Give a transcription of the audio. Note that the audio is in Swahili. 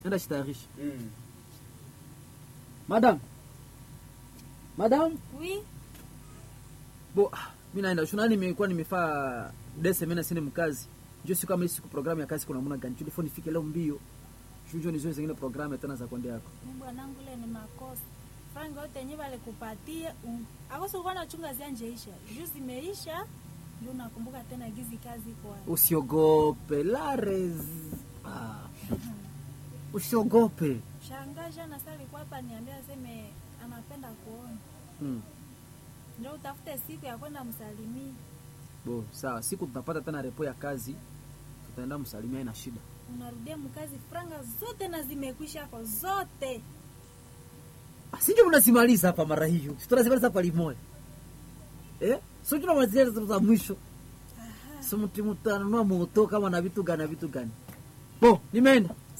nenda shitayarisha Mm. madam madam Oui, bo ah, mi naenda shunani nimekuwa nimefaa dese mena sine mkazi njo siku kama hii siku programu ya kazi kuna namna gani tulifo nifike leo mbio shujo nizoe zingine programu tena za kwende yako mi bwanangu ile ni makosa. Frangi yote yenye wale kupatia um, akoso ulikuwa nachunga zianjeisha juu zimeisha, ndio nakumbuka tena gizi kazi iko wapi. usiogope lares ah. usiogope Shangaja na sasa alikuwa hapa niambia aseme anapenda kuona, mm. ndio utafute siku ya kwenda msalimia. bo sawa siku tutapata tena repo ya kazi tutaenda msalimia ina shida Unarudia mkazi, franga zote na zimekwisha hapo zote. sinjo mnazimaliza hapa mara hiyo Si tunazimaliza hapa limoya eh? so tunamalizia za mwisho Aha. so mti mtanunua moto kama na vitu gani na vitu gani bo nimeenda